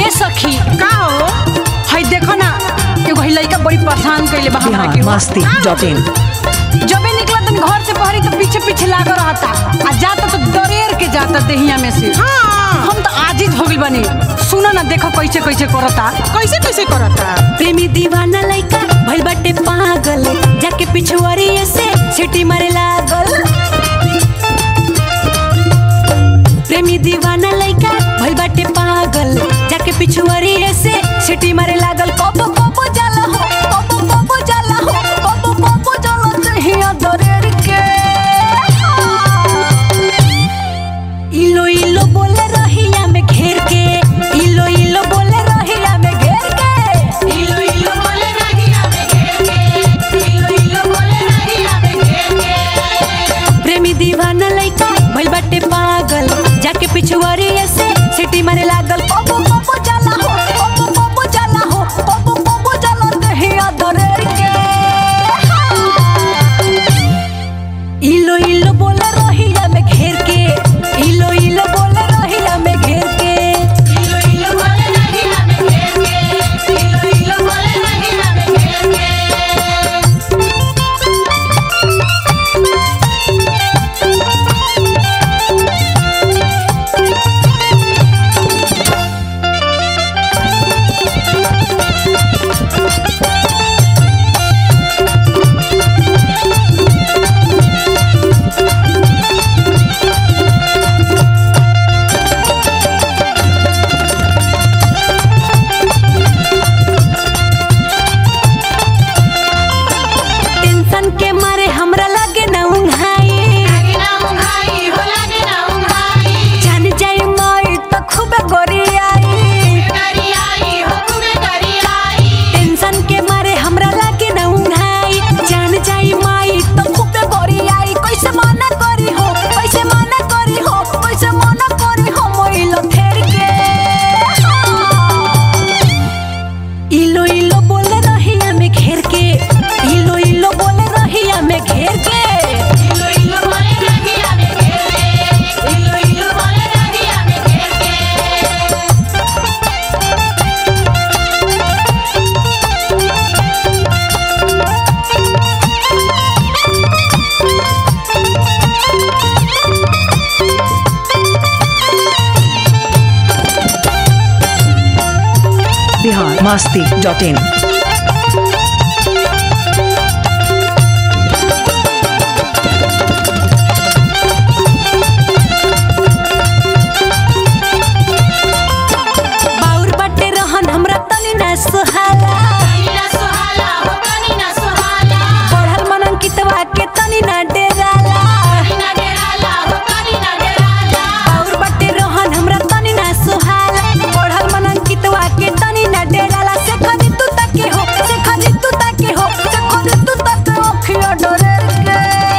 ए सखी का हो हई देखो ना एगो हई लइका बड़ी परेशान कइले बा हमरा बिहार के मस्ती डॉट इन जबे निकला तन घर से बहरी तो पीछे पीछे लागल रहता आ जाता तो दरेर के जाता देहिया में से हाँ हम तो आजिज हो गइल बानी सुनो ना देखो कैसे कैसे करता कैसे कैसे करता प्रेमी दीवाना लइका भइल बाटे पागल जाके पिछुआरी से सिटी मारे लागल प्रेमी दीवाना लइका भइल बाटे पागल जाके पिछुआरी से सिटी मारे लागल कबो कबो जाला हो कबो कबो जाला हो कबो कबो जाला दहिया दरेर के इलो इलो बोले रहिया में घेर के इलो इलो बोले रहिया में घेर के इलो इलो बोले रहिया में घेर के इलो इलो बोले रहिया में घेर के प्रेमी दीवाना लइका भइल बाटे पागल जाके पिछुआरी से सिटी मारे लागल कबो कबो जाला हो कबो कबो जाला हो कबो कबो जाला दहिया दरेर के इलो इलो बोले रहिया में घेर के इलो इलो बोले रहिया में घेर के इलो इलो बोले रहिया में घेर के इलो इलो बोले रहिया में घेर के टेंशन के मारे हमरा लगे ना उंघाई जान जाई माई तो खूब गोरियाई टेंशन के मारे हमरा लगे ना उंघाई जान जाई माई तो खूब गोरियाई कैसे मना करी हो कैसे मना करी हो कैसे मना करी हो मोइलो फेर के इलो इलो बोले रहिया में घेर के इलो इलो बोले रहिया में घेर के इलो इलो बोले रहिया में घेर के इलो इलो बोले रहिया में घेर के बिहार मस्ती डॉट इन बाउर बाटे रहन हमरा तनी ना सुहाला पढ़ल मनन कितवा के तनी ना डेराला बाउर बाटे रहन हमरा तनी ना सुहाला पढ़ल मनन कितवा के तनी ना डेराला से खदी तू तके हो से खदी तू तके हो से खदी तू तके ओखिया डरेर के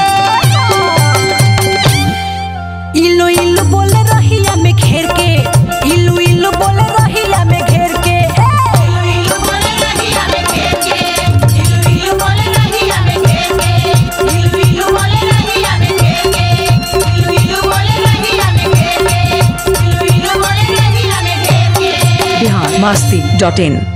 इलो इलो बोले रहिया में घेर के इलो इलो बोले रहिया में घेर के इलो इलो बोले रहिया में घेर के इलो इलो बोले रहिया में घेर के इलो इलो बोले रहिया में घेर के इलो इलो बोले रहिया में घेर के इलो इलो बोले रहिया में घेर के बिहार मस्ती डॉट इन